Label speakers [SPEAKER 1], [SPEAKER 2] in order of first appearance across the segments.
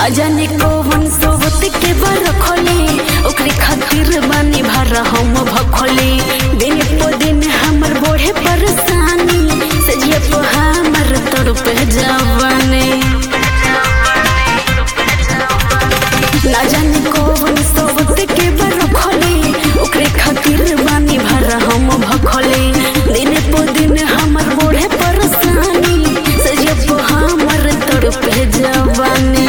[SPEAKER 1] ना जाने कौन सोबत के बर खोले ओकरे खातिर बानी भर हम भखोले दिन पो दिन हमर बोढ़े परेशानी सजिया पो हमर तड़प जवाने ना जाने कौन सोबत के बर खोले ओकरे खातिर बानी भर हम भखोले दिन पो दिन हमर बोढ़े परेशानी सजिया पो हमर तड़प जवानी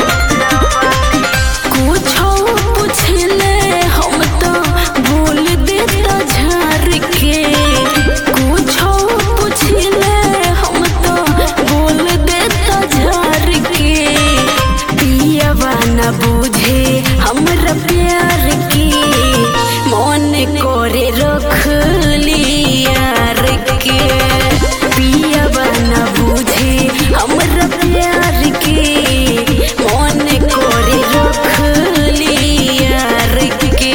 [SPEAKER 1] कुछो पुछले हम तो बोल देता झार के कुछो पुछले हम तो बोल देता झार के पियवा न बुझे हमरा प्यार के मन करे रख लियार के पियवा न बुझे हमरा प्यार के मन करे रख लियार के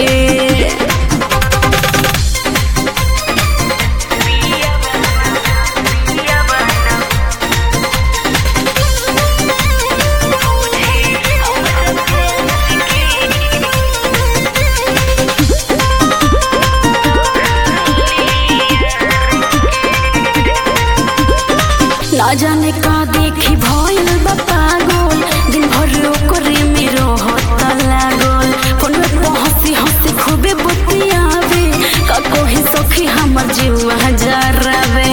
[SPEAKER 1] ना जाने का देखी भइल बा पागल दिन भर ओकरे में रहत लागल फोन पे हंसी हंसी खूबे बतियावे का कोही सखी हमर जीवा जरावे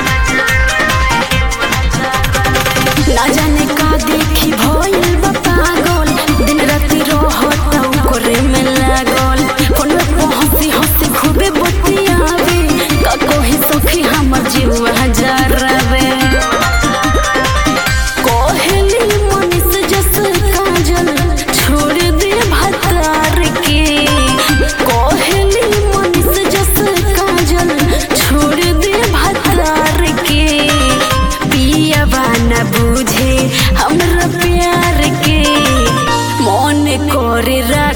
[SPEAKER 1] ना जाने का देखी भइल बा पागल दिन राति रहत ओकरे में लागल फोन पे हंसी हंसी खूबे बतियावे का कोही सखी हमर जीवा जरावे कोहली मनीष जस काजल छोड़ दे भतार के कोहली मनीष जस काजल छोड़ दे भतार के पियवा न बुझे हमरा प्यार के मन करे रा